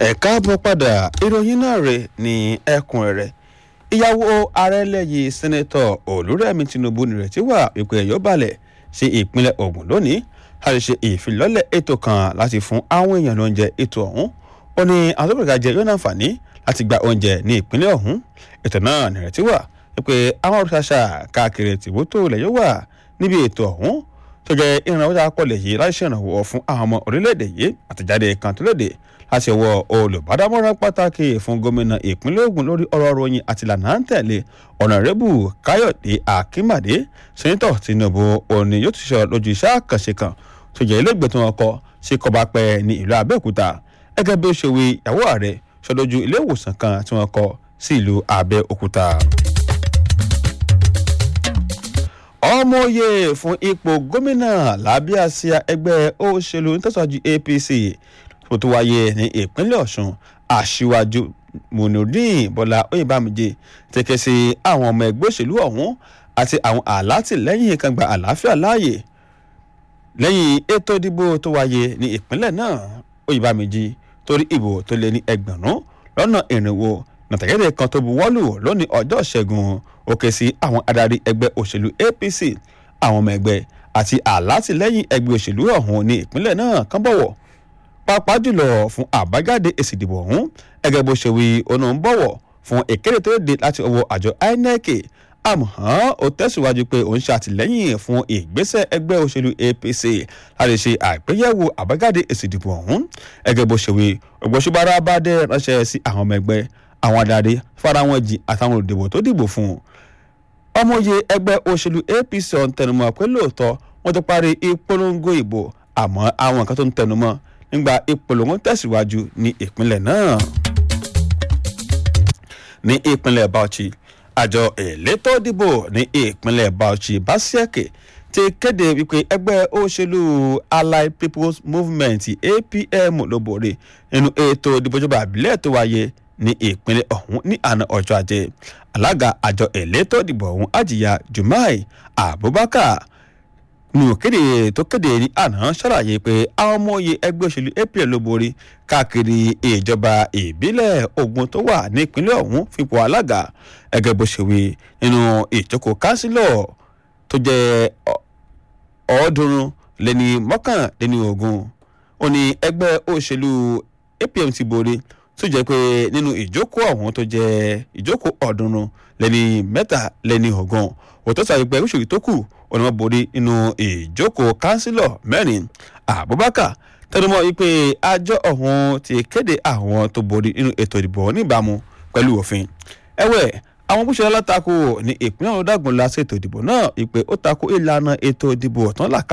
ẹ káàbọ̀ padà ìròyìn náà rè ní ẹ̀kúnrẹ́rẹ́ ìyàwó ààrẹ lẹ́yìn sẹ́nẹ́tọ̀ olúrẹ̀mí tinubu nírètí wà wípé ẹ̀yọ́ balẹ̀ sí ìpínlẹ̀ ògùn lónìí láti ṣe ìfilọ́lẹ̀ ètò kan láti fún àwọn èèyàn lóúnjẹ ètò ọ̀hún ó ní àwọn tó bẹ̀rẹ̀ jẹ yóò náǹfààní láti gba oúnjẹ ní ìpínlẹ̀ ọ̀hún ètò náà nírètí wà wípé àwọn olùṣàṣà káàkiri tìbútò ilẹ̀ yóò wà níbi ètò ọ̀hún tó jẹ́ ìrànwọ́ tá a kọ́ lè yí láti ṣèrànwọ́ fún àwọn ọmọ orílẹ̀-èdè yìí àtẹ̀jáde kan tó léde láti ọwọ́ olùbádámọ́ràn pàtàkì fún gómìnà ìpínlẹ̀ Ògùn lórí ọ̀rọ̀ ròyìn àti ìlànà à ń tẹ̀lé ọ̀nàrẹ́bù káyọ̀dé akínmàdé sẹ́ńtọ̀ tinubu òní yóò ti sọ lójú iṣẹ́ àkànṣe kan tó jẹ́ ilégbèé tí wọ́n kọ́ sí kọbapẹ́ ní ìlú abẹ́òkúta gẹ́gẹ́ bí ó ṣe wí ìyàwó ààrẹ sọ lójú ilé ìwòsàn kan tí wọ́n kọ́ sí ìlú abẹ́òkúta ọmọye fún ipò gómìnà lábẹ́ àsíá ẹgbẹ́ òṣèlú nítòsíwájú APC tó tó wáyé ní ìpínlẹ̀ Ọ̀ṣun aṣíwájú Munudeen Bọ́lá Oyèbámijé tẹ̀kẹ́ sí àwọn ọmọ ẹgbẹ́ òṣèlú ọ̀hún àti àwọn alátìlẹ́yìn kan gba àlàáfíà láàyè lẹ́yìn ètò ìdìbò tó wáyé ní ìpínlẹ̀ náà Oyèbámijé torí ìbò tó lé ní ẹgbẹ̀rún lọ́nà ìrìnwó nàtàgẹ́dẹ́ kan tó buwọ́lù lónìí ọjọ́ ìṣẹ́gun ó ké sí àwọn adarí ẹgbẹ́ òṣèlú APC àwọn ọmọ ẹgbẹ́ àti alátìlẹ́yìn ẹgbẹ́ òṣèlú ọ̀hún ní ìpínlẹ̀ náà kàn bọ̀wọ̀ pàápàá jùlọ fún àbájáde èsì ìdìbò ọ̀hún ẹgẹ́ bó ṣe wí ọ̀nà ń bọ̀wọ̀ fún ìkéde tó dé láti ọwọ́ àjọ INEC àmọ́ ó tẹ̀síwájú pé òun ṣe àtìlẹ́yìn fún ìgbésẹ̀ ẹgbẹ́ òṣèlú APC láti ṣe àgbéyẹ̀wò àbájáde èsì ìdìbò ọ̀hún ẹgẹ́ bó ṣe wí ògbóṣùbára bá dé ránṣẹ́ sí àwọn ọmọ ẹgbẹ́ àwọn adarí fara wọn jìn àtàwọn olùdìbò tó dìbò fún un ọmọye ẹgbẹ́ òṣèlú APC ọ̀hún tẹnumọ́ pé lóòótọ́ wọ́n ti parí ìpolongo ìbò àmọ́ àwọn nǹkan tó ń tẹnumọ́ nígbà ìpolongo tẹ̀síwájú ní ìpínlẹ̀ náà. ní ìpínlẹ̀ Bauchi àjọ elétò ìdìbò ní ìpínlẹ̀ Bauchi Basiake ti kéde wípé ẹgbẹ́ òṣèlú Allied People's Movement APM ló borí nínú ètò ìdìbò ìjọba àbílẹ̀ tó wáyé ní ìpínlẹ̀ ọ̀hún ní àná ọjọ́ ajé alága àjọ elétò ìdìbò ọ̀hún àjìyà Jumai Abubakar nínú kéde tó kéde ní àná ṣàlàyé pé àwọn ọmọ oyè ẹgbẹ́ òṣèlú APM ló borí káàkiri ìjọba ìbílẹ̀ Ògùn tó wà ní ìpínlẹ̀ ọ̀hún fipò alága ẹgẹ́ bó ṣe wí nínú ìjókòó kánsílọ̀ tó jẹ́ ọ̀ọ́dúnrún lẹ́ni mọ́kànléní ogún ó ní ẹgbẹ́ òṣèlú APM ti borí tó jẹ́ pé nínú ìjókòó ọ̀hún tó jẹ́ ìjókòó ọ̀ọ́dúnrún lẹ́ni mẹ́ta lẹ́ni ọ̀gán òtọ́ sọ ìgbẹ́ òṣèlú tó kù òní wọ́n borí nínú ìjókòó kánsílọ̀ mẹ́rin Abubakar tẹnumọ́ wípé àjọ ọ̀hún ti kéde àwọn tó borí nínú ètò ìdìbò níbàámu pẹ̀lú òfin ẹ̀wẹ̀ àwọn bó ṣe alátakò ní ìpínlẹ̀ ọ̀dàgùn lásìkò ètò ìdìbò náà wípé ó takò ìlànà ètò ìdìbò ọ̀tán làkà